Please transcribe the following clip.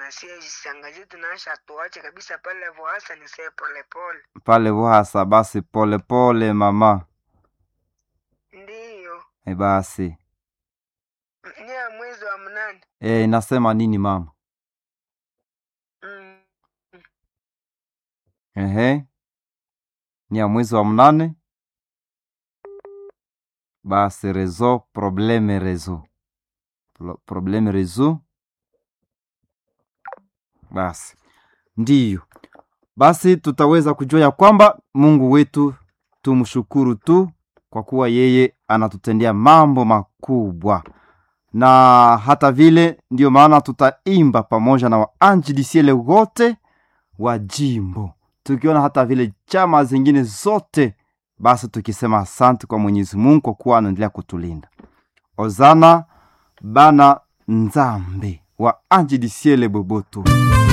na sie jisangazie tunaasha tuache kabisa pale vohasa ni see polepole pale Vuhasa. Basi polepole pole, mama. ndiyo E, basi ni ya mwezi wa mnane e, inasema nini mama? mm. Ehe, ni ya mwezi wa mnane. Basi rezo probleme rezo Pro- probleme rezo. Basi ndiyo, basi tutaweza kujua ya kwamba Mungu wetu tumshukuru tu kwa kuwa yeye anatutendea mambo makubwa, na hata vile ndiyo maana tutaimba pamoja na waanjilisiele wote wa jimbo tukiona hata vile chama zingine zote, basi tukisema asante kwa Mwenyezi Mungu kwa kuwa anaendelea kutulinda. Ozana bana nzambe wa anjilisiele boboto